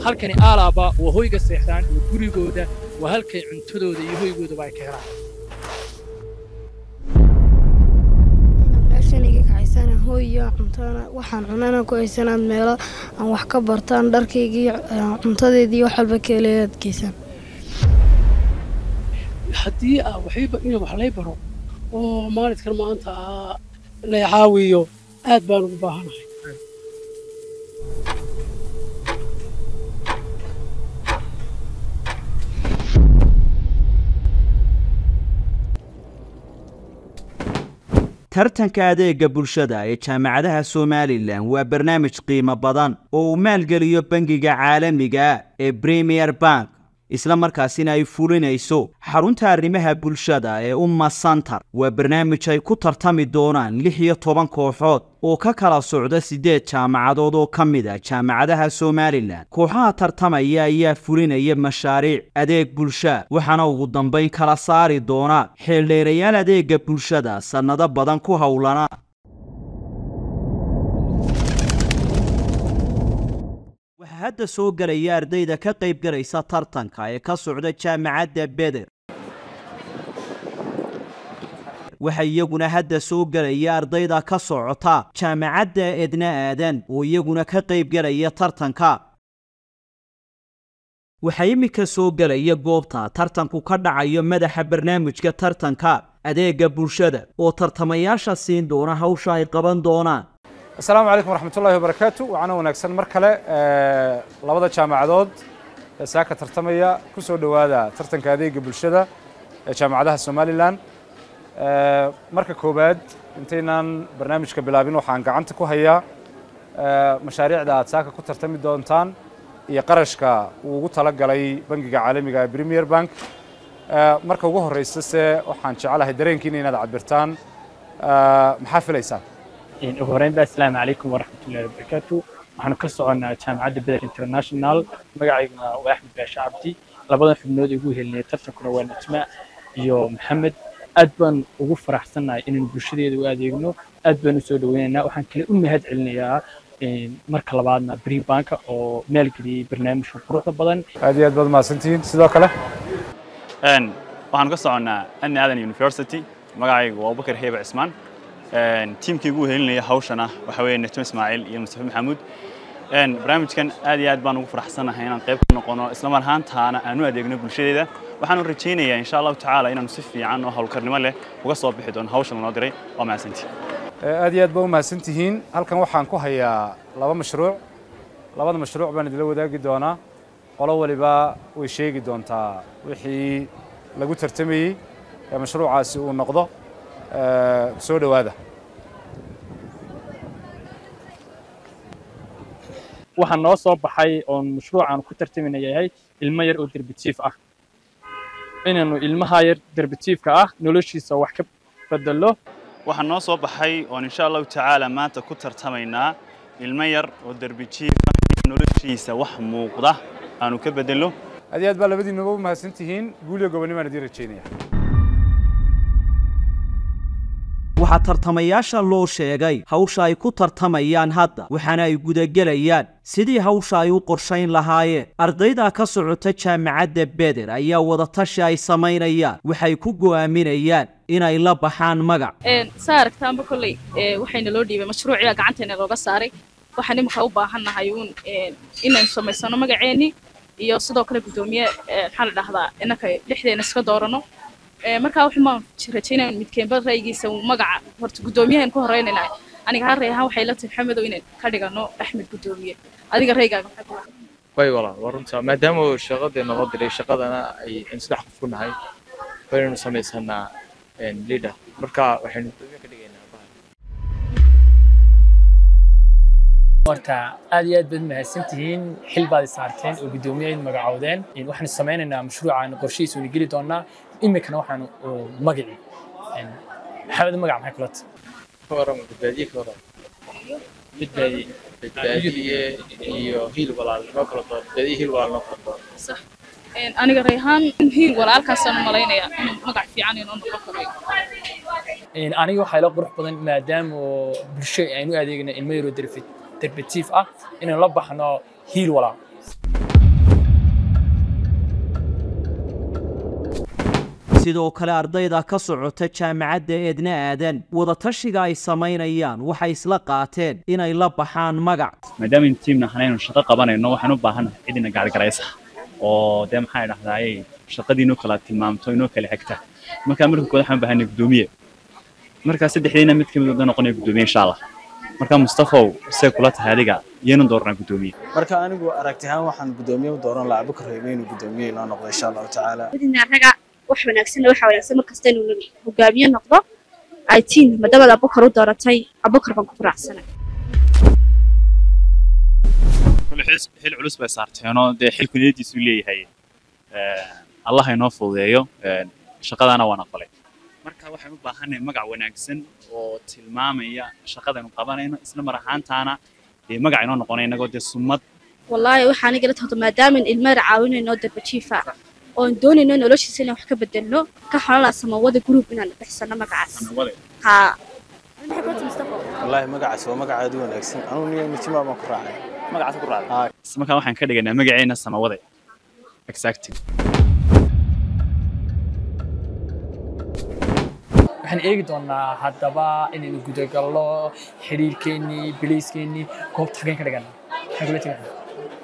halkani aalaaba waa hoyga seexdaan iyo gurigooda waa halkay cuntadooda iyo hoygoodaba ay ka helaan meeshan iga kacaysana hooy iyo cuntana waxaan cunana ku haysanaad meelo aan wax ka bartaan dharkaygii cuntadeedii wax walba ka helayaad geysaan haddii ah waxayba in wax lay baro oo maalidkan maanta ah lay caawiyo aad baan ugu baahanahay tartanka adeega bulshada ee jaamacadaha somalilan waa barnaamij qiimo badan oo uu maalgeliyo bangiga caalamiga ee premier bank isla markaasina ay fulinayso xarunta arrimaha bulshada ee umma santar waa barnaamij ay ku tartami doonaan lix iyo toban kooxood oo ka kala socda siddeed jaamacadood oo ka mid a jaamacadaha somalilan kooxaha tartamaya ayaa fulinaya mashaariic adeeg bulsha waxaana ugu dambayn kala saari doona xeeldheerayaal adeega bulshada sannado badan ku howlana waxaa hadda soo gelaya ardayda ka qayb galaysa tartanka ee ka socda jaamacadda beder waxaa iyaguna hadda soo gelaya ardayda ka socota jaamacadda edna aadan oo iyaguna ka qayb galaya tartanka waxaa iminka soo gelaya goobta tartanku ka dhacayo madaxa barnaamijka tartanka adeega bulshada oo tartamayaasha siin doona hawsha ay qaban doonaan asalaamu calaykum waraxmatullahi wabarakaatu waxaana wanaagsan mar kale labada jaamacadood ee saaka tartamaya ku soo dhowaada tartanka adeega bulshada ee jaamacadaha somalilan marka koowaad intaynaan barnaamijka bilaabin waxaan gacanta ku hayaa mashaariicda aad saaka ku tartami doontaan iyo qarashka uu ugu tala galay bangiga caalamiga ee premier bank marka ugu horreysa se waxaan jecelahay dareenkiina inaad cabirtaan maxaa filaysaan ugu horreynba asalaamu calaykum waraxmatullahi wabarakaatu waxaanu ka soconnaa jaamacadda beder international magacayguna waa axmed baashe cabdi labadan xubnood ugu helinay tartankuna waa najma iyo maxamed aad baan ugu faraxsannahay inaan bulshadeeda u adeegno aad baan u soo dhoweynaynaa waxaan kale u mahad celinayaa marka labaadna bri banka oo maalgeliyey barnaamijka quruxda badan aad iyo aad baad mahadsantihiin sidoo kale waxaanu ka soconnaa anni aadan university magacaygu waa abubakar heeba cismaan tiimkii ugu helinaya hawshana waxa weeye najmo ismaaciil iyo mustafa maxamuud barnaamijkan aad iyo aad baan ugu faraxsanahay inaan qayb ka noqono isla mar ahaantaana aan u adeegno bulshadeeda waxaanu rajaynayaa insha allahu tacaala inaanu si fiican oo howlkarnimo leh uga soo bixi doono hawshan lanoo diray waa mahadsantii aad iyo aad baa u mahadsantihiin halkan waxaan ku hayaa laba mashruuc labada mashruuc baan idila wadaagi doonaa qolo waliba way sheegi doontaa wixii lagu tartamayey ee mashruucaasi uu noqdo soo dhowaada waxaa noo soo baxay oon mashruucaan ku tartamina yahay ilmo yar oo derbitiif ah inaanu ilmaha yar derbitiifka ah noloshiisa wax ka bedelo waxaa noo soo baxay oon insha allahu tacaala maanta ku tartamaynaa ilmo yar oo derbijiifa noloshiisa wax muuqda aanu ka bedelo aad iyo aad baa labadiinuba u mahadsantihiin guuliyo gobonnimaan idiin rajaynaya waxaa tartamayaasha loo sheegay hawsha ay ku tartamayaan hadda waxaana ay gudagelayaan sidii hawsha ay u qorshayn lahaayeen ardayda ka socota jaamacadda beder ayaa wadatashi ay samaynayaan waxay ku go'aaminayaan inay la baxaan magac saa aragtaanba kolley waxayna loo dhiibay mashruuciga gacanteena looga saaray waxaan iminka u baahannahay uun inaynu samaysano magaceennii iyo sidoo kale guddoomiye maxaa la dhahdaa innaka dhexdeena iska doorano markaa waxaan rajaynaya midkeenba ra'yigiisa magaca horta guddoomiyahan ku horeynayna aniga ha reehaan waxay la tahay maxamedow inaan ka dhigano axmed guddoomiye adiga raygaaga maxaa ku way walaa waa runta maadaama shaqadeena loo diray shaqadana ay saddex qof ku nahay waynaynu samaysanaa leader marka waxaynu guddoomiye ka dhigaynaa horta aad iyo aad baad mahadsan tihiin xil baad saarteen oo guddoomiyahayd magacoodeen waxaanu samaynaynaa mashruucaan qorshihiisa wayna geli doonaa iminkana waxaanu magacii maxamed magac maxay kula ka waran badbaadiye ka waran badbaadiye badbaadiye iyo hiil walaal noo kala doon badbaadiye hiil walaal noo kala doon sax aniga rayhaan hiil walaalkaasaan u malaynayaa inuu magac fiican inoo noqon karo aniga waxaa ila qurux badan maadaama bulsho aynu adeegna ilmo yaroo derbatiif ah inaynu la baxno hiil walaal sidoo kale ardayda ka socota jaamacadda eedna aadan wadatashiga ay samaynayaan waxay isla qaateen inay la baxaan magac maadaama in tiimna hanaynu shaqo qabanayno waxaan u baahanahay cid ina gaargaraysa oo dee maxaa dhahdaayey shaqadii inoo kala tilmaamto inoo kala xigta markaa marka kooda waxaan u baahanay guddoomiye markaa saddexdiina mid ka mid wada noqonaya guddoomiye insha allah marka mustafow see kula tahay adiga iyanu dooranaa guddoomiye marka anigu aragti ahaan waxaan guddoomiye u dooran lahaa abubakar reebe inuu guddoomiye inoo noqdo insha allahu tacaala wadina raga wax wanaagsan waxa wanaagsan markasta inuu hogaamiye noqdo ay tiin madamada abubakar u dooratay abubakar baan ku raacsanay kule xil culus bay saarteenoo dee xilku niyadiisu leeyahay allah inoo fududeeyo shaqadaana waan aqbalay marka waxaan u baahanay magac wanaagsan oo tilmaamaya shaqadaynu qabanayno isla mar ahaantaana dee magac inoo noqonay innagoo dee sumad wallaahi waxaa aniga la tahdo maadaama ilmeer caawinayno darbajiifa oon doonayno noloshiisa inaan wax ka bedelno ka xolala samawada group inaan dhexsano magacaas haa wallaahi magacaas waa magac aad u wanaagsan anugu niyo nijima baan ku raacay magacaas ku raacay markaa waxaan ka dhiganaa magaceena samawade exactly waxaan eegi doonaa haddaba inaynu gudagalno xiriirkeennii biliiskeenii goobta xageen ka dhigana maxaan kula tegana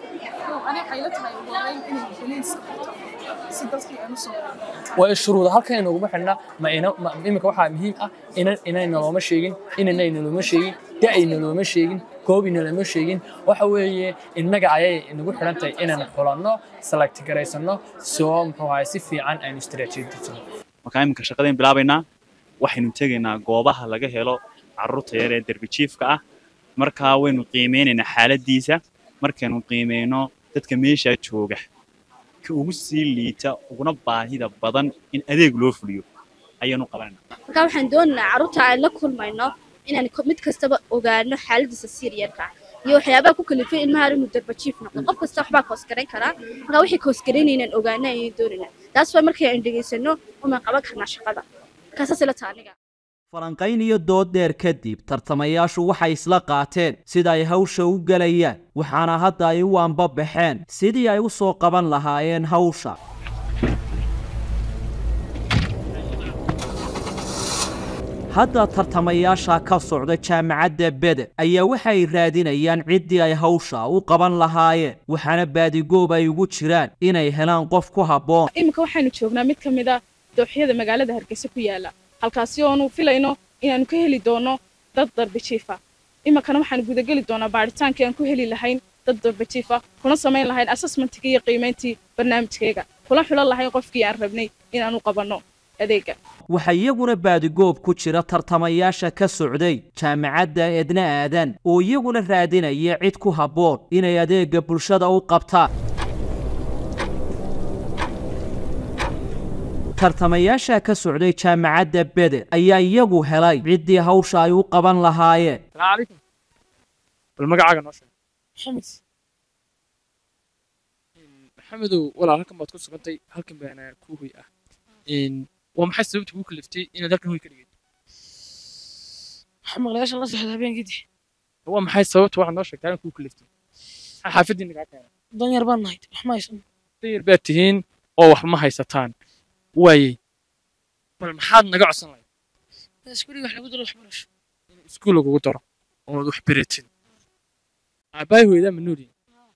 waa shuruuda halkan inaguma xidhna ma ina ma iminka waxaa muhiim ah inan inayna looma sheegin inanayna looma sheegin da'ayna looma sheegin goobina looma sheegin waxa weeye innaga ayay inagu xidhan tahay inaan xulanno select garaysanno soo muxuu ahay si fiican aynu istaraatiijisano markaa iminka shaqadayn bilaabaynaa waxaynu tegaynaa goobaha laga helo carruurta yar ee derbijiifka ah markaa waynu qiimeynaynaa xaaladdiisa markaynu qiimeyno dadka meeshaa jooga ka ugu sii liita uguna baahida badan in adeeg loo fuliyo ayaanu qabanayna marka waxaan doonaynaa carruurta aan la kulmayno inaan mid kastaba ogaano xaaladiisa siiriyarka iyo waxyaabaha ku kalifay ilmaha inuu darbajiif noqdo qof kasta waxbaa koosgarayn karaa marka wixii koosgaraynaynaan ogaano ayaan doonaynaa taas waa markay aan dhegaysano umaan qaban karnaa shaqada markaasaas ila taa aniga falanqayn iyo dood dheer kadib tartamayaashu waxay isla qaateen sida ay hawsha u gelayaan waxaana hadda ay u anbabaxeen sidii ay u soo qaban lahaayeen hawsha hadda tartamayaasha ka socda jaamacadda bede ayaa waxay raadinayaan ciddii ay hawsha u qaban lahaayeen waxaana baadigoob ay ugu jiraan inay helaan qof ku habboon iminka waxaynu joognaa mid ka mid a dooxyada magaalada hargeysa ku yaala halkaasi oonu filayno inaanu ka heli doono dad darbijiifa iminkana waxaanu gudageli doonaa baadhitaankii aan ku heli lahayn dad darbijiifa kuna samayn lahayn assessmentkii iyo qiimayntii barnaamijkayga kula xulan lahayn qofkii aan rabnay inaanu qabanno adeega waxaa iyaguna baadigoob ku jira tartamayaasha ka socday jaamacadda edna aadan oo iyaguna raadinaya cid ku habboon inay adeegga bulshada u qabtaan tartamayaasha ka socday jaamacadda bede ayaa iyagu helay ciddii hawsha ay u qaban lahaayeen السلام عليكم bal magacaaga noo sheeg maxamed maxamedow walaal halkan baad ku sugantay halkan baana kuu hoy ah waa maxay sababta kuu kaliftay inaad halkan hoy ka dhigay waxaa maqlayaasha la socda habeenkidii waa maxay sababta waxaad noo sheegtay halkan kuu kaliftay maxaa xaafadiina kaa keenay danyar baan nahay wax ma haysan dayar baad tihiin oo wax ma haysataan waayey bal maxaad naga codsan lahayd iskuuliga wax lagu daro waxbarasho in iskuul lagugu daro ood wax beratid aabbahay hooyadaa ma nool yihin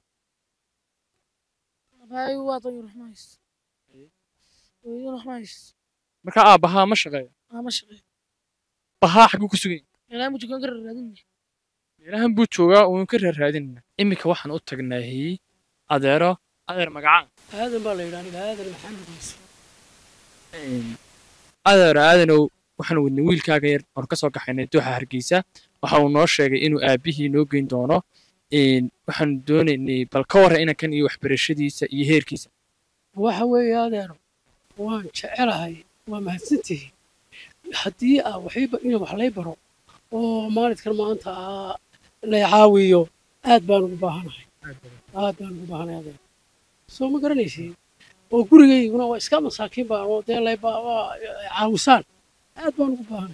abaayo waa danyar wax ma haysto hooyadana wax ma haysto markaa aabbahaa ma shaqeeyo aa ma shaqeeyo bahaa xagguu ku sugan yahay meelaha mujukaan ka raadinay meelahan buu joogaa uun ka raarraadinayna iminka waxaan u tagnaahi adeero adeer magacaan aadan baa la yidhaha aniga aadan maxamed muuse adeer aadanow waxaan wadnay wiilkaaga yar oon ka soo kaxaynay dooxa hargeysa waxa uu noo sheegay inuu aabbihii noo geyn doono waxaanu doonaynay bal ka warra inankan iyo waxbarashadiisa iyo heerkiisa waxa weeye adeero waan jecelahay waa mahadsantihiin haddii aa waxiiba in wax lay baro oo maalidkan maanta aa lay caawiyo aad baan ugu baahanahay aad baan ugu baahanahay adeer soo ma garanaysiin oo gurigayguna waa iska masaakiin baan oo dee lay ba- waa caawisaan aad baan ugu baahanay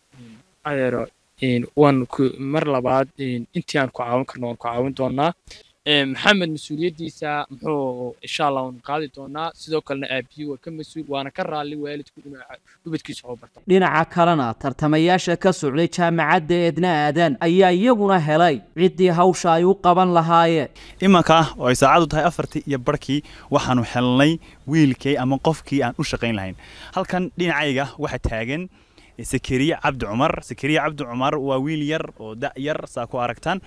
adeero waan ku mar labaad intii aan ku caawin karno waan ku caawin doonaa maxamed mas-uuliyaddiisa muxuu insha allah unu qaadi doonaa sidoo kalena aabihii waa ka mas-uul waana ka raalli waalidku inuu ubadkiisa waxu barta dhinaca kalena tartamayaasha ka socday jaamacadda eedna aadan ayaa iyaguna helay ciddii hawsha ay u qaban lahaayeen imanka oo ay saacadu tahay afartii iyo barhkii waxaanu helnay wiilkii ama qofkii aan u shaqayn lahayn halkan dhinacayga waxaa taagan sakariye cabdi cumar sakariye cabdi cumar waa wiil yar oo da' yar saa ku aragtaan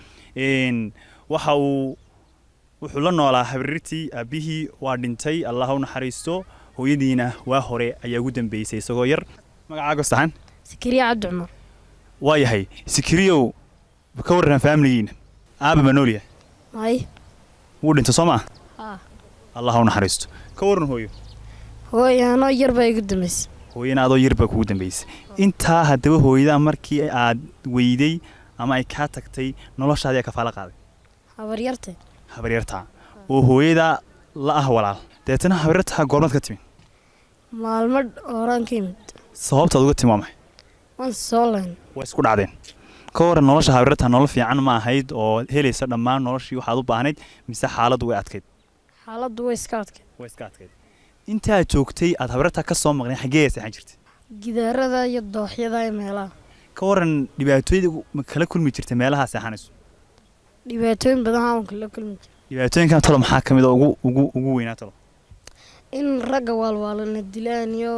waxa uu wuxuu la noolaa habriirtii aabbihii waa dhintay allah u naxariisto hooyadiina waa hore ayaa ugu dambeysay isagoo yar magacaago saxan sakariya cabdi cumar waa yahay sikiriyow ka warran faamiligiina aaba ma noolyahay may wuu dhinta soo maa haa allah u naxariisto ka warran hooyo hooy anoo yar baa igu dambaysay hooyana adoo yar baa kugu dambeysay intaa haddaba hooyada markii aad weyday ama ay kaa tagtay noloshaadii aa kafaala qaaday habaryartay habaryartaa oo hooyada la ah walaal deetana habaryartaa goormaad ka timi maalmo horaan ka yimid sababtaad uga timi waa maxay waan soo layn waa isku dhacdeen ka waran nolosha habaryartaa nolol fiican ma ahayd oo helaysa dhammaan noloshii waxaad u baahnayd mise xaaladdu way adkayd xaaladdu way iska adkayd way iska adkayd intaad joogtay aad habaryartaa ka soo maqnay xaggee seexan jirtay gidaarada iyo dooxyada iyo meelaha ka waran dhibaatooyada ma kala kulmi jirtay meelaha seexanayso dhibaatooyin badan aan kala kulmi jira dhibaatooyinkan talo maxaa ka mid a ugu ugu ugu weynaa talo in ragga waalwaalana dilaan iyo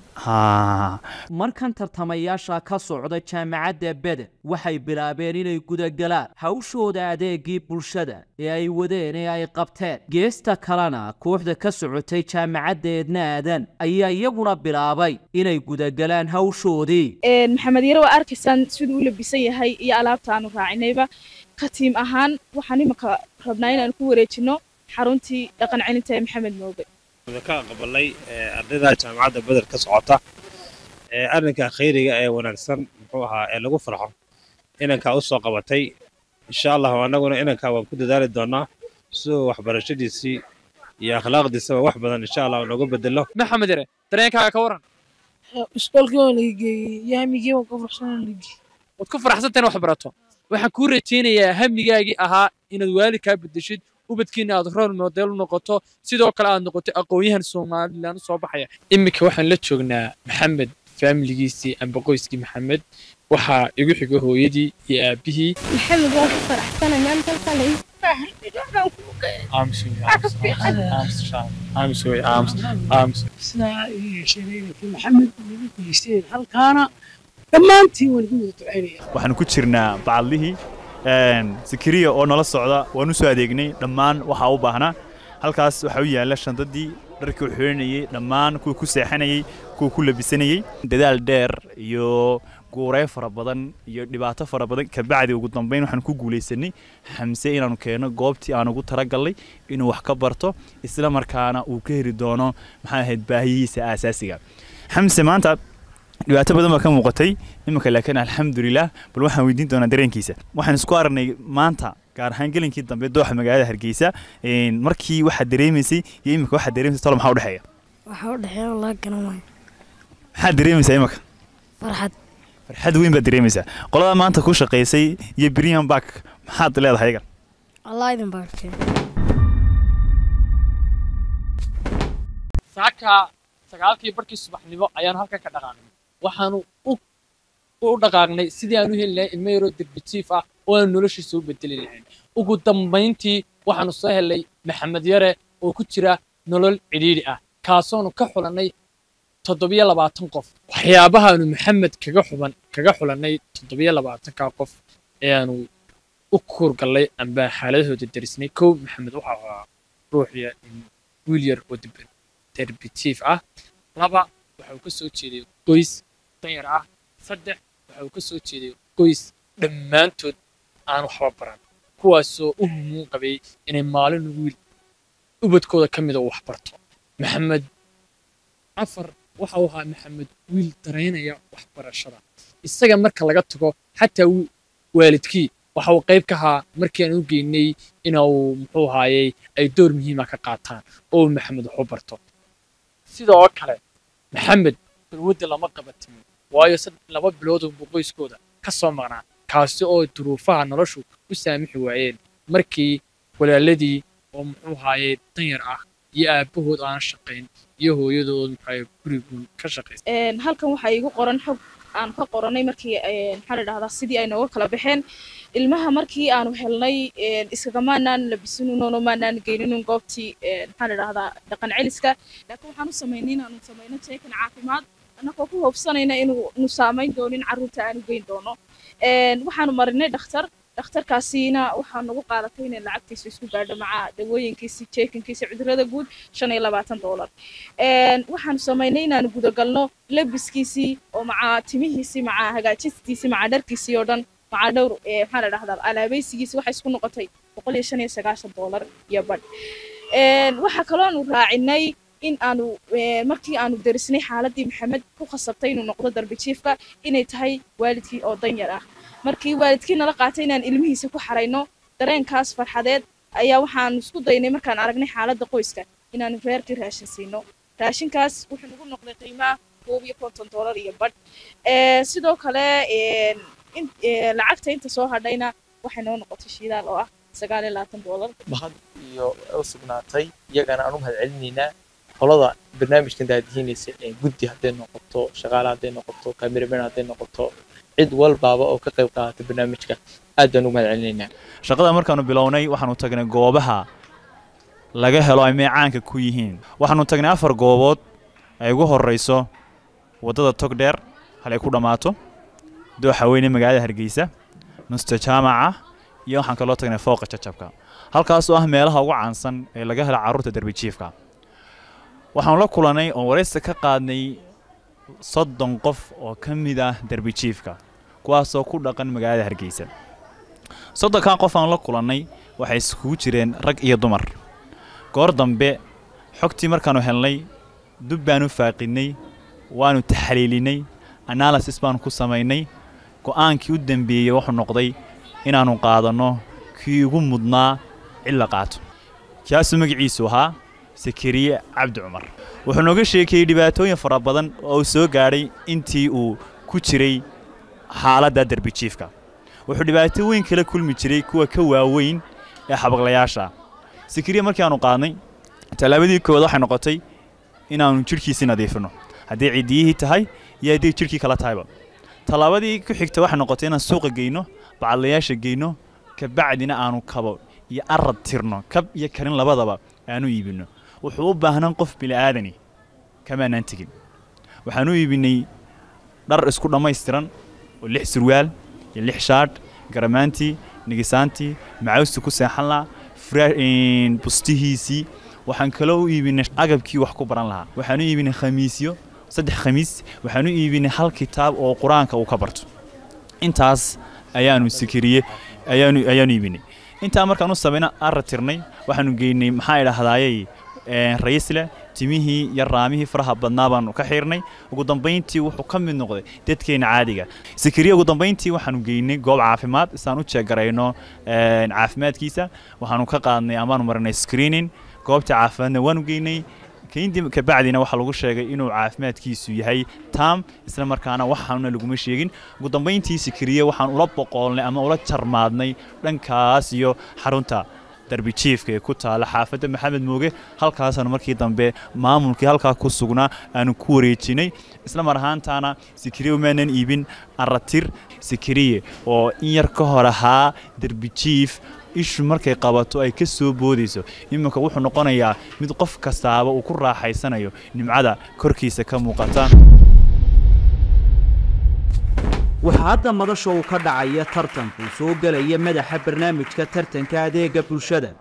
haa markan tartamayaasha ka socda jaamacadda beder waxay bilaabeen inay gudagalaan hawshooda adeegii bulshada ee ay wadeen ee ay qabteen geesta kalena kooxda ka socotay jaamacadda eedna aadan ayaa iyaguna bilaabay inay gudagalaan hawshoodii maxamed yare waa arkaysaan siduu u labisan yahay iyo alaabta aanu raacinayba ka tiim ahaan waxaan imanka rabnaa inaan ku wareejino xaruntii dhaqan celinta ee maxamed mooge ka aqbalay ardayda jaamacadda beder ka socota arrinka khayriga ee wanaagsan muxuu ahaa ee lagu farxo inankaa u soo qabatay insha allahu annaguna inankaa waan ku dadaali doonaa siduu waxbarashadiisii iyo akhlaaqdiisaba wax badan insha allah nooga bedelo maxamed yare dareenkaaga ka waran iskuolkii waa laga geeyey iyo hamigii waan ka faraxsanaa laga geeyey waad ku faraxsantahin wax barato waxaan kuu rajaynayaa hamigaagii ahaa inaad waalidkaa bedeshid ubadkiina aad rol model u noqoto sidoo kale aad noqoto aqoon-yahan somalilan u soo baxaya iminka waxaan la joognaa maxamed faamiligiisii amba qoyskii maxamed waxaa igu xiga hooyadii iyo aabihii maxamed waan ku faraxsanay maanta qalay sidaa ii yeesheen inankii maxamed nagu geysteen halkaana dhammaantiin waan idin wada ducaynaya waxaanu ku jirnaa bacadlihii sikiriya oo nala socda waan u soo adeegnay dhammaan waxaa u baahnaa halkaas waxaa u yaalla shandadii dharkii u xiranayey dhammaan kuwa ku seexanayey kuwa ku labisanayey dadaal dheer iyo guurey fara badan iyo dhibaato fara badan kabacdi ugu dambeyn waxaanu ku guulaysanay xamse inaanu keenno goobtii aan ugu talagalnay inuu wax ka barto isla markaana uu ka heli doono maxaa ahayd baahiyihiisa aasaasiga xamse maanta dhibaato badan baa ka muuqatay iminka laakiin alxamdulilah bal waxaan weydiin doonaa dareenkiisa waxaan isku aragnay maanta gaar ahaan gelinkii dambe dooxa magaalada hargeysa markii waxaad dareemaysay iyo iminka waxaad dareemaysay tolo maxaa udhexeeya waxaa u dhexeeya laga garan waayo maxaad dareemaysaa iminka farxad farxad weyn baad dareemaysaa qolada maanta ku shaqaysay iyo brian bark maxaad leedahay igan allah idin baarkee saaka sagaalkii barkii subaxnimo ayaan halkan ka dhaqaaqnay waxaanu u dhaqaaqnay sidii aan u heli lahayn ilmo yaroo derbitiif ah oo aan noloshiisa u bedeli lahayn ugu dambayntii waxaanu soo helay maxamed yare oo ku jira nolol cidhiidhi ah kaasoonu ka xulannay toddobiyo labaatan qof waxyaabahaanu maxamed kaga xuban kaga xulannay toddobiyo labaatanka qof ee aanu u kuurgallay amba xaaladahooda derisnay kow maxamed waxa ahaa ruuxiya wiil yar oo derbitiif ah laba waxa uu ka soo jeeday qoys danyar ah saddex waxa uu ka soo jeeday qoys dhammaantood aan waxba baran kuwaasoo u humuun qabay inay maalin wiil ubadkooda ka mida uu wax barto maxamed afar waxa uu ahaa maxamed wiil daraynaya waxbarashada isaga marka laga tago xataa waalidkii waxa uu qayb ka ahaa markii aan u geynay inuu muxuu ahaayey ay door muhiima ka qaataan oo maxamed wax u barto sidoo kale maxamed balwadda lama qabatimin waayo laba bilood unbuu qoyskooda ka soo maqnaa kaasi oo duruufaha noloshu u saamixi waayeen markii walaaladii oo muxuu ahaaye danyar ah iyo aabahood aan shaqayn iyo hooyadood muxuu gurigun ka shaqaysa Een, halkan waxaa iigu qoran xog aan ka qoranay markii een, maxaa la dhahdaa sidii ay nooga kala baxeen ilmaha markii aanu helnay een, iskagamaanaan labisinunoono maanaan geyninun goobtii een, maxaa la dhahdaa dhaqan celiska laakiin waxaan u samaynay inaanu samayno jeekan caafimaad annagoo ku hoobsanayna inuu nu saamayn doonin carruurta aanu geyn doono Een, waxaanu marinay dhakhtar dhakhtarkaasiina waxaa nagu qaadatay inay lacagtiisa isku gaadho maca dawooyinkiisi jeekankiisa cudurrada guud shan iyo labaatan doolar Een, waxaanu samaynay inaanu gudagalno labiskiisii oo maca timihiisii maca hagaajistiisii maca dharkiisii oo dhan maca dhowr ee, maxaa la dhahdaa alaabaysigiisi waxay isku noqotay boqol iyo shan iyo sagaashan doolar iyo badh Een, waxaa kaloo aanu raacinay in aanu ee, markii aanu darisnay xaaladii maxamed ku khasabtay inuu noqdo darbi jiifka inay tahay waalidkii oo danyar ah markii waalidkii nala qaatay inaan ilmihiisa ku xarayno dareenkaas farxadeed ayaa waxaanu isku daynay markaan aragnay xaaladda qoyska inaanu reerkii raashin siino raashinkaas wuxuu nagu noqday qiimaha koob iyo konton doolar iyo badh Ee, sidoo kale een, in- ee, lacagta inta soo hadhayna waxay noo noqotay shidaal oo ah sagaal iyo labaatan doolar mahad iyo u sugnaatay iyagana aan u mahadcelinaynaa qolada barnaamijkan daadihiinaysa ee guddi hadday noqoto shaqaale hadday noqoto cameraman hadday noqoto cid walbaaba oo ka qayb qaadata barnaamijka aad baan ugu mahadcelinaynaa shaqada markaanu bilownay waxaanu tagnay goobaha laga helo ay meecaanka ku yihiin waxaanu tagnay afar goobood ay ugu horeyso waddada togdheer hal ay ku dhammaato dooxa weyne magaalada hargeysa nusta jaamaca iyo waxaan kaloo tagnay fooqa jajabka halkaas oo ah meelaha ugu caansan ee laga helo carruurta derbijiifka waxaanu la kulannay oo waraysi ka qaadnay soddon qof oo ka mid ah derbijiifka kuwaasoo ku dhaqan magaalada hargeysa soddonkan qof aan la kulannay waxay iskugu jireen rag iyo dumar goor dambe xogtii markaanu helnay dub baanu faaqinnay waanu taxliilinay analysis baanu ku samaynay go'aankii u dambeeyey wuxuu noqday inaannu qaadanno kii ugu mudnaa cid la qaato kaasuu magaciisu ahaa sakariye cabdi cumar wuxuu nooga sheekeeyey dhibaatooyin fara badan oo uu soo gaadhay intii uu ku jiray xaaladda derbijiifka wuxuu dhibaato weyn kala kulmi jiray kuwa ka waaweyn ee xabaqlayaasha sakariye markii aanu qaadnay tallaabadii koowaad waxay noqotay inaannu jidhkiisii nadiifino haddii ciddiyihii tahay iyo haddii jidhkii kala tahayba tallaabadii ku xigta waxay noqotay inaan suuqa geyno bacadlayaasha geyno kabacdina aanu kabo iyo arad tirno kab iyo karin labadaba aanu iibinno wuxuu u baahnaan qof bili'aadani kamaanaan tegin waxaan u iibinay dhar isku dhammaystiran oo lix surwaal iyo lix shaadh garamaantii nigisaantii macawstii ku seexan lahaa fra- een, bustihiisii waxaan kaloo u iibinay agabkii wax ku baran lahaa waxaan u iibinay khamiisyo saddex khamiis waxaan u iibinay hal kitaab oo qur-aanka uu ka barto intaas ayaanu sikiriye ayaanu ayaanu iibinay intaa markaan u samayna arra tirnay waxaanu geynay maxaa idhahdaayey rayisleh timihii iyo raamihii faraha badnaa baanu ka xiirnay ugu dambayntii wuxuu ka mid noqday dadkeena caadiga sikiriya ugu dambayntii waxaanu geynay goob caafimaad isaan u jeegarayno een, caafimaadkiisa waxaanu ka qaadnay amaanu marinay screening goobta caafimaadna waanu geynay kayndii kabacdina waxaa lagu sheegay inuu caafimaadkiisu yahay tam isla markaana waxaanuna laguma sheegin ugu dambayntii sikiriye waxaan ula boqoolnay ama ula jarmaadnay dhankaas iyo xarunta darbi jiifka ee ku taala xaafadda maxamed mooge halkaasaanu markii dambe maamulkii halkaa ku sugnaa aanu ku wareejinay isla mar ahaantaana sikiriye umaanan iibin aratir sikiriye oo in yar ka hor ahaa derbi jiif ishu markay qabato ay ka soo boodayso iminka wuxuu noqonayaa mid qof kastaaba uu ku raaxaysanayo nimcada korkiisa ka muuqata waxaa hadda madasha uu ka dhacaya tartanku soo gelaya madaxa barnaamijka tartanka adeega bulshada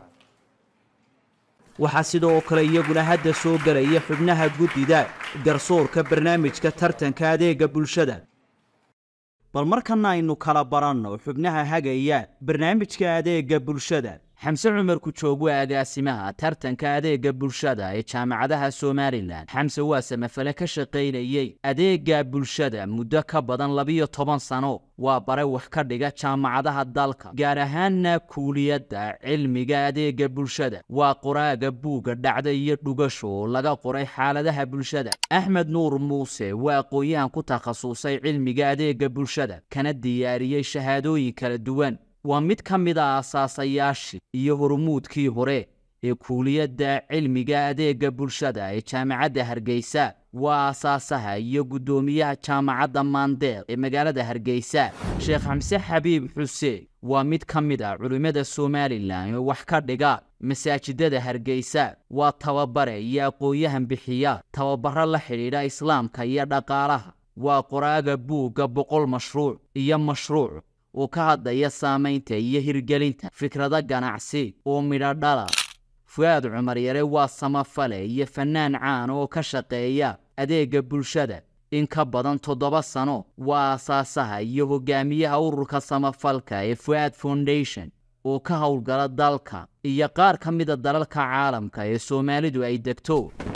waxaa sidoo kale iyaguna hadda soo gelaya xubnaha guddida garsoorka barnaamijka tartanka adeega bulshada bal markana aynu kala baranno xubnaha hagaya barnaamijka adeega bulshada xamse cumar kujoog waa agaasimaha tartanka adeega bulshada ee jaamacadaha somalilan xamse waa samafale ka shaqaynayey adeega bulshada muddo ka badan labiyo toban sano waa bare wax ka dhiga jaamacadaha dalka gaar ahaanna kuuliyadda cilmiga adeega bulshada waa qoraaga buugga dhacda iyo dhugasho oo laga qoray xaaladaha bulshada axmed nuur muuse waa aqoon-yahan ku takhasusay cilmiga adeega bulshada kana diyaariyey shahaadooyin kala duwan waa mid ka mid a aasaasayaashii iyo hormuudkii hore ee kuuliyadda cilmiga adeega bulshada ee jaamacadda hargeysa waa aasaasaha iyo guddoomiyaha jaamacadda maandeeq ee magaalada hargeysa sheekh xamse xabiib xuseen waa mid ka mid a culimmada somalilan oo wax ka dhiga masaajidada hargeysa waa tababare iyo aqoon-yahan bixiya tababaro la xidhiidha islaamka iyo dhaqaalaha waa qoraaga buugga boqol mashruuc iyo mashruuc oo ka hadlaya saamaynta iyo hirgelinta fikrado ganacsi oo midho dhala fu'aad cumar yare waa samafale iyo fannaan caan oo ka shaqeeya adeega bulshada in ka badan toddoba sano waa aasaasaha iyo hogaamiyaha ururka samafalka ee fu'aad foundation oo ka howlgala dalka iyo qaar ka mida dalalka caalamka ee soomaalidu ay degto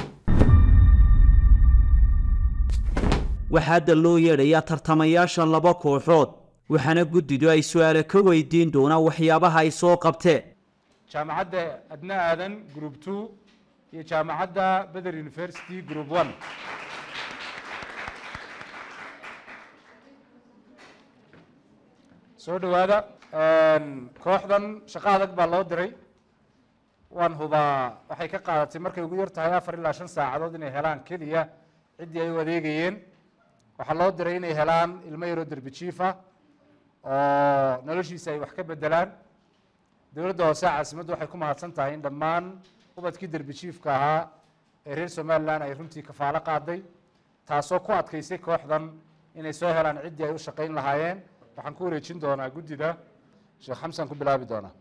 waxaa hadda loo yeedhayaa tartamayaasha laba kooxood waxaana guddidu ay su-aale ka weydiin doonaan waxyaabaha ay soo qabteen jaamacadda adna aadan group two iyo jaamacadda beder university group one soo dhowaada kooxdan shaqo adag baa loo diray waan hubaa waxay ka qaadatay markay ugu yar tahay afar ilaa shan saacadood inay helaan keliya ciddii ay u adeegayeen waxaa loo diray inay helaan ilmo yaroo derbi jiif ah oo noloshiisa ay wax ka bedelaan dowladda hoose caasimaddu waxay ku mahadsan tahay in dhammaan ubadkii derbi jiifka ahaa ee reer somalilan ay runtii kafaalo qaaday taasoo ku adkaysay kooxdan inay soo helaan ciddii ay u shaqayn lahaayeen waxaan ku wareejin doonaa guddida sheekh xamsan ku bilaabi doonaa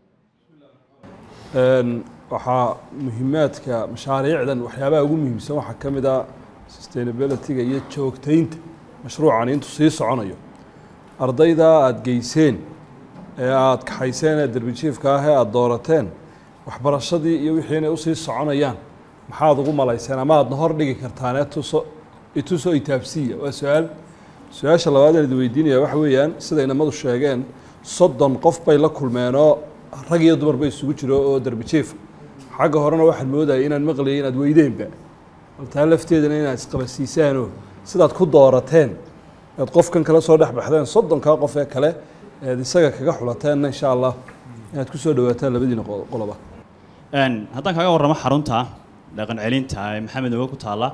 waxaa muhiimaadka mashaariicdan waxyaabaha ugu muhiimsan waxaa ka mid ah sustainability-ga iyo joogtaynta mashruucan intuu sii soconayo ardayda aada geyseen ee aada kaxayseen ee derbijiifka ah ee aada doorateen waxbarashadii iyo wixii inay usii soconayaan maxaad ugu malayseen ama aadna hor dhigi kartaan ee tuso ituso itaabsiya waa su-aal su-aasha labaad aan idi weydiinaya waxa weeyaan sida inamadu sheegeen soddon qof bay la kulmeenoo rag iyo dumar ba isugu jiro oo derbijiifa xagga horena waxaan moodayay inaan maqlayay inaad weydeenba bal taa lafteedana inaad isqabasiisaanoo sidaad ku doorateen aad qofkan kala soo dhex baxdeen soddonkaa qof ee kale eed isaga kaga xulateenna insha allah inaad ku soo dhawaataan labadiina qoloba haddaan kaga warramo xarunta dhaqan celinta ee maxamed oga ku taalla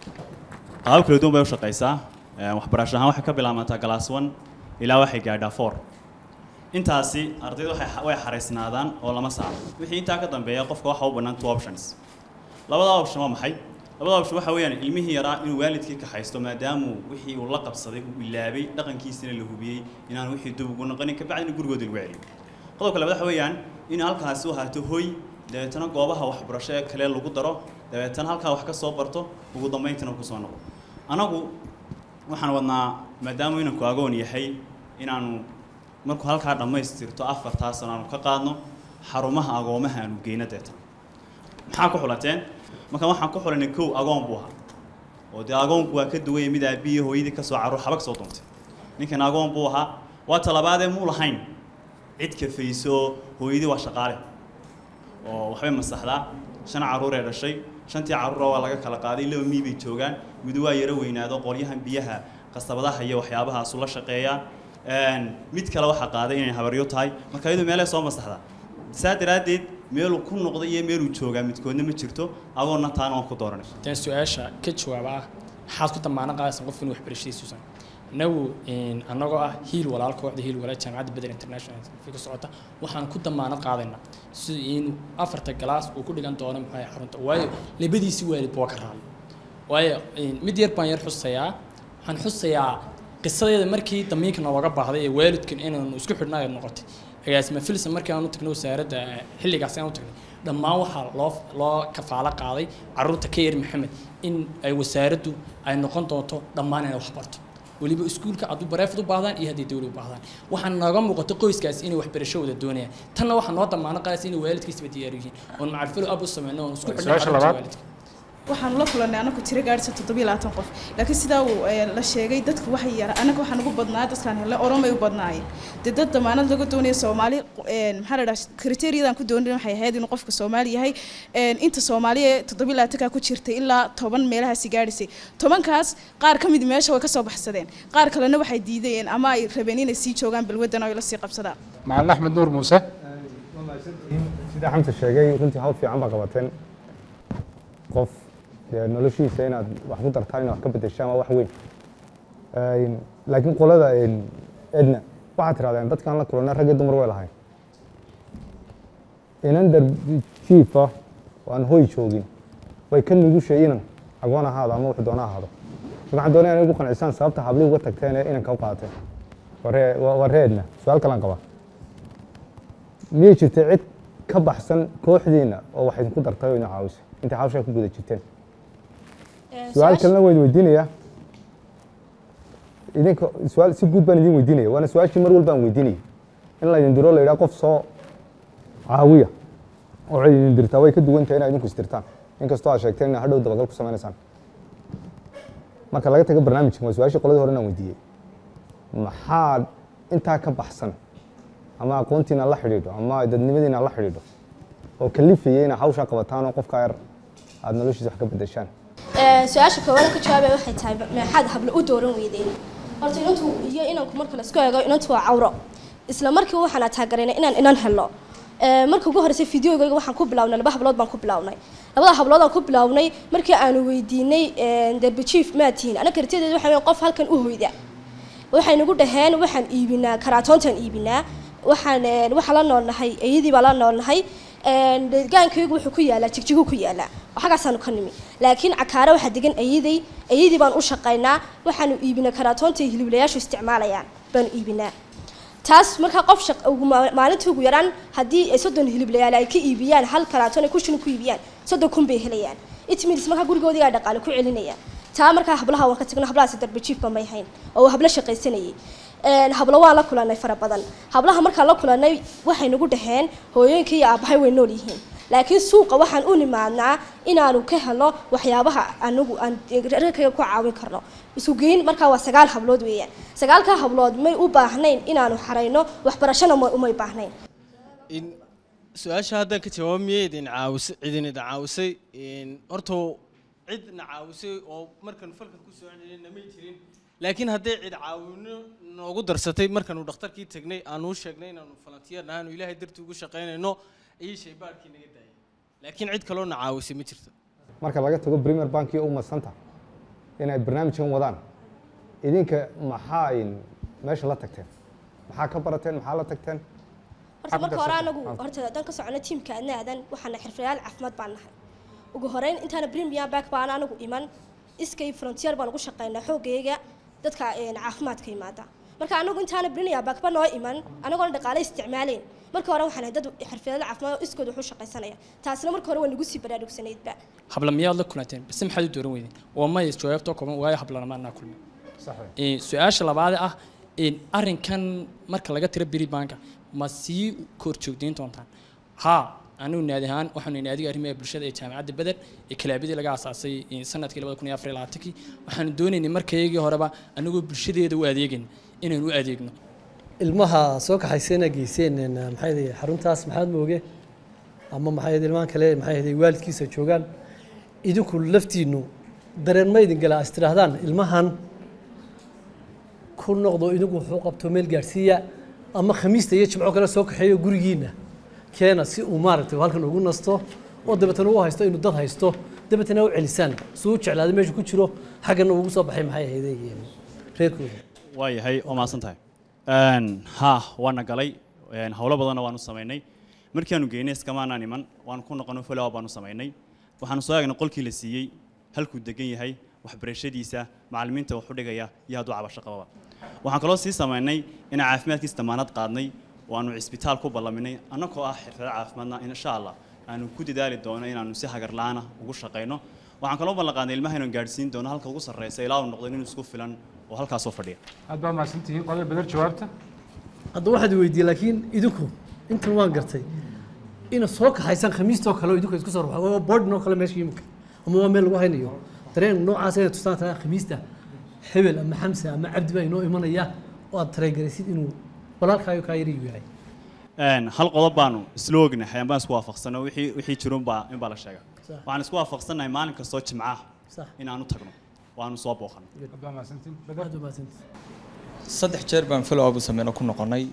qaabab kala duwan bay u shaqaysaa waxbarasho ahaan waxay ka bilaabantaa glass one ilaa waxay gaadhaa four intaasi ardaydu waxay way xaraysnaadaan oo lama saaro wixii intaa ka dambeeya qofka waxa u bannaan two options labada option waa maxay labada option waxa weeyaan ilmihii yaraa inuu waalidkii ka haysto maadaamuu wixii uu la qabsaday uu ilaabay dhaqankiisina la hubiyey inaan wixii dib ugu noqonin kabacdina gurigooda lagu celiyo qodobka labaad waxa weeyaan in halkaasi u ahaato hoy dabeetana goobaha waxbarasho ee kale lagu daro dabeetana halkaa wax ka soo barto ugu dambayntana ku soo noqo anagu waxaan wadnaa maadaama inanku agoon yahay inaanu markuu halkaa dhammaystirto afartaa sano aanu ka qaadno xarumaha agoomaha aanu geyno deetan maxaa ku xulateen marka waxaan ku xulanay kow agoon buu ahaa oo dee agoonku waa ka duwaya mid aabbiyo hooyadii ka soo carruur xabag soo doontay ninkan agoon buu ahaa waa talabaadee muu lahayn cid kafayso hooyadii waa shaqaale oo waxbay masaxdaa shan carruur ee dhashay shantii carruura waa laga kala qaaday laba mii bay joogaan mid waa yaro weynaado qolyahan biyaha qasabadaha iyo waxyaabahaas ula shaqeeyaa mid kale waxaa qaaday inay habaryo tahay marka iyadu meelay soo masaxdaa saa daraaddeed meeluu ku noqday iyo meeluu joogaa midkoodna ma jirto agoonna taana waan ku dooranay tan su-aasha ka jawaaba ah maxaad ku damaano qaadaysan qof inuu waxbarashadiisuusan inagu annagoo ah hiil walaal kooxda hiil walaal jaamacadda beder international ka socota waxaan ku damaanad qaadaynaa si inuu afarta galaas uu ku dhigan doono maxay xarunta waayo labadiisi waalid baa ka raali waayo mid yar baan yar xusayaa waxaan xusayaa qisadeeda markii damiinka nooga baahday ee waalidkan inaanu isku xidhnaa ay noqotay agaasima filson markii aan u tagnay wasaaradda xilligaas aan u tagnay dhammaan waxaa loo loo kafaalo qaaday caruurta ka yar maxamed in ay wasaaraddu ay noqon doonto dhammaan inay wax barto weliba iskuulka hadduu bareefad u baahdaan iyo haddii dawlad u baahdaan waxaa nooga muuqato qoyskaas inay waxbarashadooda doonayaan tanna waxaa noo damaano qaadaysa inay waalidkiisba diyaar yihiin oon macalfalo ab u sameyno oon isku xidhnay carruurta waalidka waxaanu la kulannay anagu tiro gaadhisa toddobiyo labaatan qof laakiin sidaa uu la sheegay dadku waxay yara anaga waxaan ugu badnaa dadkaan hele oromay u badnaayeen dee dad damaanad laga doonaya soomaali maxaa la dhaha kriteeriyadan ku doonin waxay ahayd inuu qofka soomaali yahay inta soomaaliya toddobiyo labaatankaa ku jirtay ilaa toban meelahaasi gaadhisay tobankaas qaar ka mid meesha way ka soo baxsadeen qaar kalena waxay diidayeen ama ay rabeen inay sii joogaan balwaddan oo ay la sii qabsadaan macalin axmed nuur muuse sida xamsa sheegay runtii hawl fiican baa qabateen qof dee noloshiisa inaad wax ku dartaan inaad wax ka bedeshaan waa wax weyn laakiin qolada edna waxaad tirahdeen dadkaan la kulanay rag iyo dumar way lahayn inan darbi jiifa oo aan hoy joogin way ka nugushay inan agoon ahaado ama wuxuu doona ahaado waxaan doonaya inay ugu qancisaan sababta hablii uga tagteen ee inanka u qaateen waa ree edna su-aal kalaan qabaa miyay jirtay cid ka baxsan kooxdiina oo wax idinku dartay oo idin caawisay intay hawshaa ku guda jirteen su-aal kalena waa idin weydiinayaa idinka su-aal si guud baan idin weydiinaya waana su-aashii mar walba aan weydiinayay in la idin diro la yidhaha qof soo caawiya oo cid idin dirtaa way ka duwan tahay inaa idinku isdirtaan inkastoo aad sheegteen inaa hadhow dabagal ku sameynaysaan marka laga tago barnaamijkan waa su-aashii qoladii hore inaan weydiiyey maxaa intaa ka baxsan ama aqoontiina la xidhiidho ama dadnimadiina la xidhiidho oo kalifayay inaa hawshaa qabataan oo qofka yar aada noloshiisa wax ka bedeshaan su-aasha koowaad ka jawaabay waxay tahay maxaad hablo u dooran weydeen horta inantu iyo inanku marka laisku eego inantu waa cawro isla markii waxaan ataagaraynay inaan inan helo marka ugu horreysay fideogayga waxaan ku bilawnay laba hablood baan ku bilawnay labada hablood aan ku bilawnay markii aanu weydiinay derbi chief maa tihiin anaga kartiyadeeda waxa weyn qof halkan u hoyda waxay nagu dhaheen waxaan iibinaa karaatoontaan iibinaa waxaan waxaa la noolnahay iyadii baa la noolnahay deegaankaygu wuxuu ku yaalaa jigjigu ku yaalaa xagaasaanu ka nimi laakiin cakaare waxaa degan ayaday ayadii baan u shaqaynaa waxaanu iibinaa karaatoonta hiliblayaashu isticmaalayaan baanu iibinaa taas markaa qof maalintii ugu yaraan haddii ay soddon hiliblayaal ay ka iibiyaan hal karaatoon ay kushin ku iibiyaan soddon kun bay helayaan itmils markaa gurigoodii aa dhaqaale ku celinayaan taa markaa hablaha waan ka tagno hablahaasi darbe jiifba may hayn oo hablo shaqaysanayay hablo waan la kulanay fara badan hablaha markaan la kulanay waxay nagu dhaheen hooyooyinka iyo aabbahay way nool yihiin laakiin suuqa waxaan u nimaadnaa inaanu ka helo waxyaabaha anagu aan rarkayga ku caawin karno isu geyn markaa waa sagaal hablood weeyaan sagaalkaa hablood may u baahnayn inaanu xarayno waxbarashana umay baahnayn su-aasha haddaan ka jawaabo miyay idin caawisay cidin idin caawisay horta cidna caawisay oo markan falkan ku soo celinayna may jirin laakiin hadday cid caawino noogu darsatay markaanu dhakhtarkii tagnay aanu u sheegnay inaanu falantiyeer nahaanu ilaahay dartii ugu shaqaynayno ayay shaybaarkii naga daayay laakiin cid kaloo na caawisay ma jirto marka laga tago premier bank iyo umadsanta inay barnaamijkan wadaan idinka maxaa meesha la tagteen maxaa ka barateen maxaa la tagteen horta marka hore anagu horta haddaan ka socono tiimka adna aadan waxaana xirfadayaal caafimaad baan nahay ugu horeyn intaana premier bank baan anagu iman iskay frontier baan ugu shaqaynaa xoogayga dadka caafimaadka yimaada marka anagu intaana premier bank ba noo iman anagoona dhaqaale isticmaaleyn marka hore waxaan dad xirfadada caafimaad oo iskood wax u shaqaysanaya taasina marka hore waa nagu sii baraarugsanaydba habla miyaad la kulanteen base maxaad u dooran weydeen waa maya jawaabtoo kooban waayo hablanama anaa kulmay su-aasha labaad ah arrinkan marka laga tiro beri banka ma sii kor joogdayn doontaan haa anigu naadi ahaan waxaanu naadiga arrimaha bulshada ee jaamacadda beder ee kalaabadii laga aasaasay sanadkii labada kun iyo afar iyo labaatankii waxaanu doonaynay markaygii horeba anagoo bulshadeeda u adeegayna inaynu u adeegno ilmaha soo kaxaysayna geyseen maxay ahayd xaruntaas maxaad mooge ama maxay ahayd ilmahan kale maxay ahayd waalidkiisa joogaan idinku laftiinu dareen ma idin galaa is tidhaahdaan ilmahan ku noqdo idinku wuxuu qabto meel gaadhsiiya ama khamiista iyo jimco kale soo kaxeeyo gurigiina keena si uu maaragtay halkan ugu nasto oo dabeetana u haysto inuu dad haysto dabeetana u celisaan suu u jeclaaday meesha ku jiro xaggana ugu soo baxay maxay ahayd reerkooda waa yahay waa mahadsan tahay ha waana galay howlo badanna waanu samaynay markii aanu geynay iskamaanaan iman waanu ku noqono follow baanu samaynay waxaanu soo eegnay qolkii la siiyey halkuu degan yahay waxbarashadiisa macallimiinta wax u dhigaya iyo hadduu cabasho qababa waxaan kaloo sii samaynay inaan caafimaadkiisa damaanad qaadnay oo aanu cisbitaal ku ballaminay annagoo ah xirfado caafimaadna insha allah aanu ku dadaali doono inaanu si hagar la'aana ugu shaqayno waxaan kaloo ballan qaadnay ilmaha inaan gaadhsiin doono halka ugu sarreysa ilaa uu noqdo inuu isku filan oo halkaasoo fadhiya aad baa mahadsantihiin qodobka bedel jawaabta hadda waxaad weydiiyey laakiin idinku intan waan gartay ina soo kaxaysaan khamiistoo kale oo idinku isku soo ruxa waa boardin oo kale meesha imika ama waa meel lagu haynayo dareen noocaas inay tustaan taa khamiista hebel ama xamse ama cabdi baa inoo imanaya oo aad tareegaraysid inuu walaalkaayo kaa yariyu yahay hal qodob baanu isla ognahay ambaan isku waafaqsano wixii wixii jirun baa in baa la sheega waxaan isku waafaqsanahay maalin kastoo jimcaha inaanu tagno waanu soo booqano aad baa mahadsantihiin aad u mahadsantihiin saddex jeer baan follow up u sameyno ku noqonay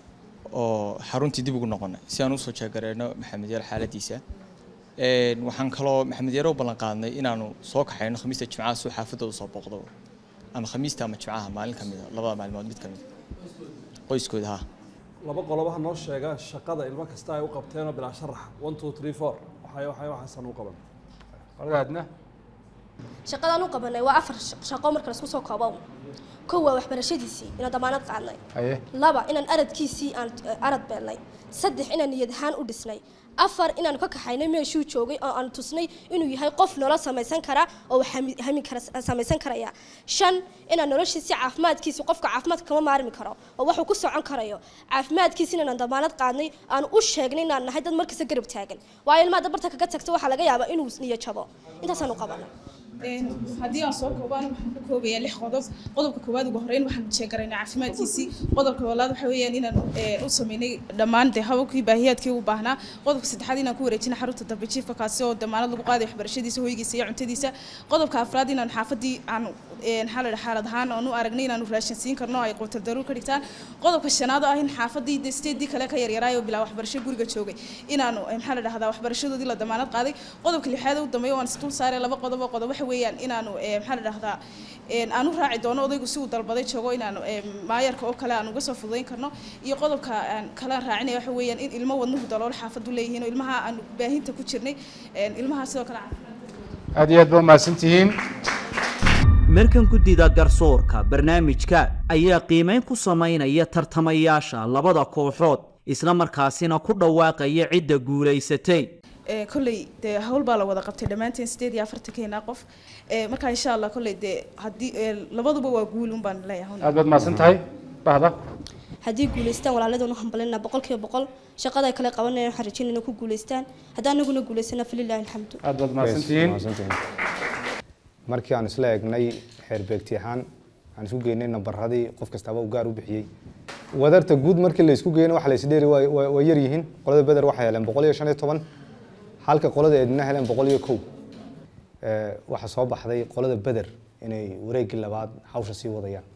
oo xaruntii dib ugu noqonay si aan usoo jeegareyno maxamed yar xaaladiisa Een, waxaan kaloo maxamed yar u ballan qaadnay inaanu soo kaxayno khamiista jimcaha suu xaafadda usoo booqdo ama khamiista ama jimcaha maalin ka mida labada maalmood mid ka mid qoyskooda ha laba qolobaha noo sheega shaqada ilmo kasta ay u qabteenoo bilaa sharaxa one two three four waxay waxay waxaasan u qaban adna shaqadaan u qabanay waa afar shaq- shaqo marka laisku soo koobo kow waa waxbarashadiisii inaan damaanad qaadnay haye laba inaan aradkiisii aan eh, arad beelnay saddex inaan niyad ahaan u dhisnay afar inaan ka kaxaynay meeshuu joogay oo aan tusnay inuu yahay qof nolol samaysan kara oo wax hami- hami kara samaysan karaya shan inaan noloshiisi caafimaadkiisi qofka caafimaadka kama maarmi karo oo waxuu ku socon karayo caafimaadkiisi inaan damaanad qaadnay aan u sheegnay inaan nahay dad markasta garab taagan waayo ilmaha dabarta kaga tagto waxaa laga yaabaa inuu niyad jabo intaasaan u qabanay Een, haddii aan soo koobaan waxaan ka koobayaa lix qodob qodobka koowaad ugu horreyn waxaan sheegaraynaa caafimaadkiisii qodobka labaad waxa weeyaan inaan een, u sameynay dhammaan dee hababkii baahiyaadkii u baahnaa qodobka saddexaad inaan ku wareejinay xarunta dambe jiifka kaasi oo damaanad lagu qaaday waxbarashadiisa hoygiisa iyo cuntadiisa qodobka afraad inaan xaafadii aan een, maxaa la dhahaa xaalad ahaan aan u aragnay inaanu raashin siin karno ay quutal daruur ka dhigtaan qodobka shanaad oo ah in xaafadii dee sideedii kale ka yaryaraay oo bilaa waxbarasho guriga joogay inaanu eh, maxaa la dhahdaa waxbarashadoodii la damaanad qaaday qodobka lixaad u dambeeya waan isdul saaray laba qodob oo qodob waxa weeyaan inaanu eh, maxaa la dhahdaa een, aan u raaci doono odaygu si uu dalbaday joogo inaanu eh, maayarka oo kale aan uga soo fududayn karno iyo qodobka aan kale aan raacinaya waxa weeyaan in ilmo wadnuhu daloolo xaafadu leeyihiin oo ilmaha aan baahinta ku jirnay een, ilmaha sidoo kale aad iyo aad ba umahadsan tihiin markan guddida garsoorka barnaamijka ayaa qiimayn ku samaynaya tartamayaasha labada kooxood isla markaasina ku dhawaaqaya cidda guulaysatay Ee, kolley dee hawl baa la wada qabtay dhammaanteen sideed iyo afartankeena qof Ee, marka insha allah kolley dee haddii ee, labaduba waa guul un baan leeyahay aad baad mahadsan tahay bahda haddii guulaystaan walaaladuna waxaan balinaa boqolkiiba boqol shaqada ay kale qabanayaan waxaan rajaynayna ku guulaystaan haddii anaguna guulaysana falilaahi alxamdu aad baad mahadsantihiin markii aan isla eegnay xeerbeegti ahaan aan isku geynay nambaradii qof kastaba uu gaar u bixiyey wadarta guud markii la isku geeyna waxa la isdheeri waa waa- waa yar yihiin qolada beder waxay heleen boqol iyo shan iyo toban halka qolada eedna heleen boqol iyo kow Ee, waxaa soo baxday qolada beder inay wareeggii labaad hawsha sii wadayaan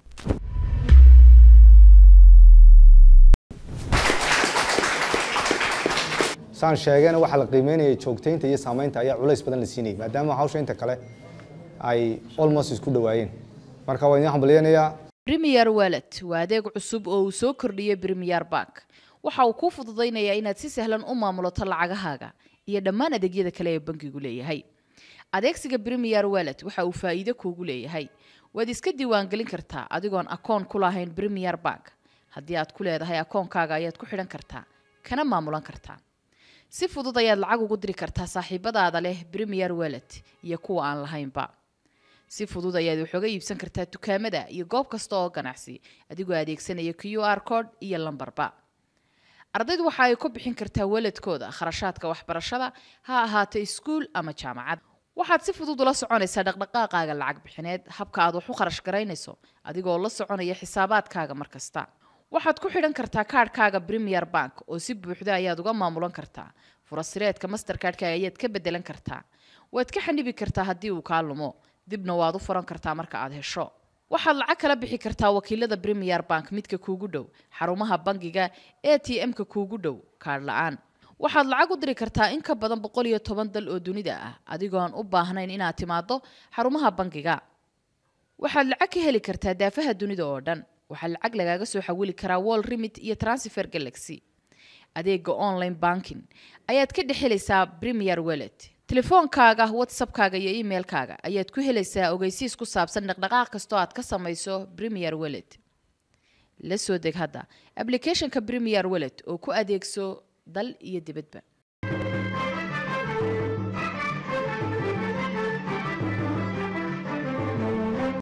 saan sheegayna waxaa la qiimeynayay joogtaynta iyo saameynta ayaa culays badan la siinayay maadaama hawsha inta kale ay almost isku dhawaayeen marka waan idin hambalyeynayaa Premier Wallet waa adeeg cusub oo uu soo kordhiyey Premier Bank. Waxa uu kuu fududaynayaa inaad si sahlan u maamulato lacagahaaga iyo dhammaan adeegyada kale ee bankigu leeyahay. Adeegsiga Premier Wallet waxa uu faa'iido kuugu leeyahay. Waad iska diiwaangelin kartaa adigoon akoon ku lahayn Premier Bank. Haddii aad ku leedahay akoonkaaga ayaad ku xidhan kartaa, kana maamulan kartaa. Si fudud ayaad lacag ugu diri kartaa saaxiibadaada leh Premier Wallet iyo kuwa aan lahaynba. si fudud ayaad wax uga iibsan kartaa dukaamada iyo goob kasta oo ganacsi adigoo adeegsanaya q r code iyo lambarba ardaydu waxa ay ku bixin kartaa waladkooda kharashaadka waxbarashada ha ahaato iskuul ama jaamacad waxaad si fudud ula soconaysaa dhaqdhaqaaqaaga lacag bixineed habka aad wax u kharash garaynayso adigoo la soconaya xisaabaadkaaga mar kasta waxaad ku xidhan kartaa kaadhkaaga premier bank oo si buuxda ayaad uga maamulan kartaa furasireedka mastercardkaaga ayaad ka bedelan kartaa waad ka xanibi kartaa haddii uu kaa lumo dibna waad u furan kartaa marka aad hesho waxaad lacag kala bixi kartaa wakiilada premier bank midka kuugu dhow xarumaha bangiga a t m-ka kuugu dhow kaadh la-aan waxaad lacag u diri kartaa in ka badan boqol iyo toban dal oo dunida ah adigoo aan u baahnayn inaad timaado xarumaha bangiga waxaad lacag ka heli kartaa daafaha dunida oo dhan waxaa lacag lagaaga soo xawili karaa wall remit iyo transfer galaxy adeega online banking ayaad ka dhex helaysaa premier wallet telefoonkaaga whatsappkaaga iyo emailkaaga ayaad ku helaysaa ogeysiis ku saabsan dhaqdhaqaaq kastoo aad ka samayso premier wallet la soo deg hadda applicationka premier wallet oo ku adeegso dal iyo dibadba